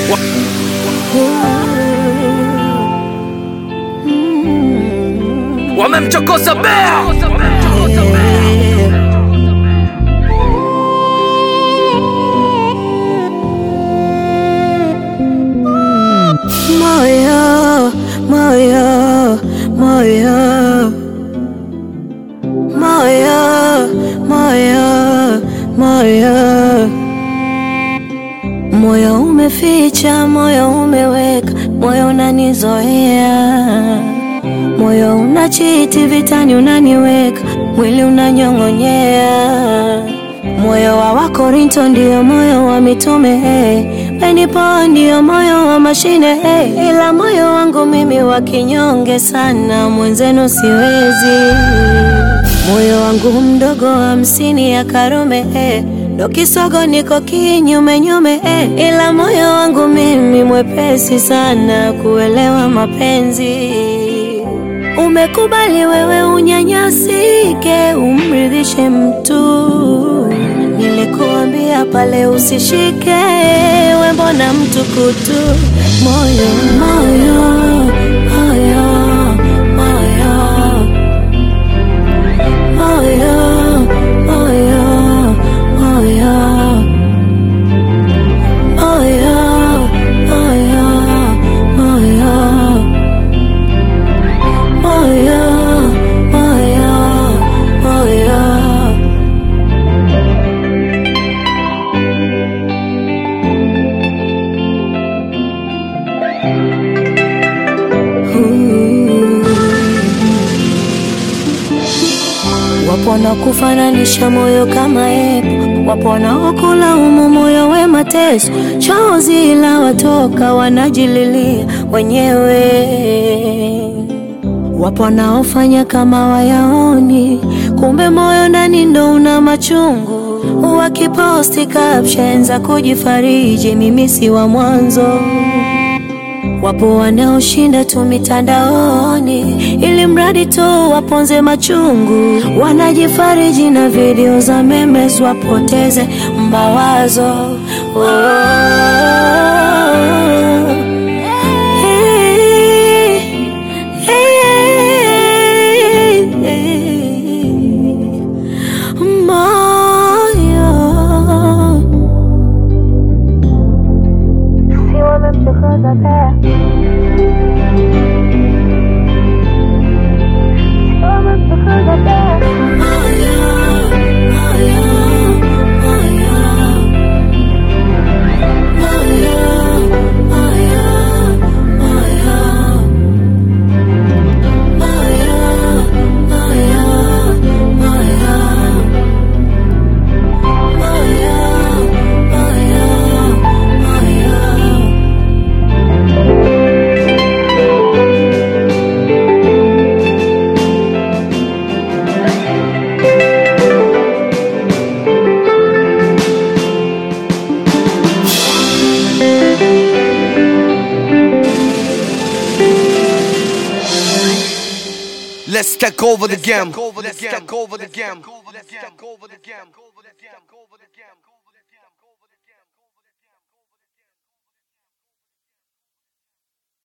Wamemchokoza bea Moyo, moyo, moyo, moyo, moyo, moyo, moyo umeficha, moyo umeweka, moyo unanizoea, moyo unachiti vitani, unaniweka mwili unanyong'onyea, moyo wa Wakorinto ndio moyo wa mitume hey. Benipo ndio moyo wa mashine hey. Ila moyo wangu mimi wa kinyonge sana, mwenzenu siwezi. Moyo wangu mdogo hamsini ya Karume hey. Ndo kisogo niko kinyume nyume hey. Ila moyo wangu mimi mwepesi sana kuelewa mapenzi. Umekubali wewe unyanyasike, umridhishe mtu. Nilikuambia pale usishike, we mbona mtu kutu? Moyo, moyo, moyo, moyo, moyo, moyo, moyo, moyo, moyo, moyo. Moyo, moyo, moyo. Ooh. Wapo wanaokufananisha moyo kama epo, wapo wanaokulaumu moyo we mateso, chozi la watoka wanajililia wenyewe. Wapo wanaofanya kama wayaoni, kumbe moyo ndani ndo una machungu. Wakiposti caption za kujifariji, mimi si wa mwanzo. Wapo wanaoshinda tu mitandaoni ili mradi tu waponze machungu, wanajifariji na video za memes wapoteze mawazo. Oh. Hey, hey, hey. Moyo si wamemchokoza pea Let's take over the game Let's take over the game Let's take over the game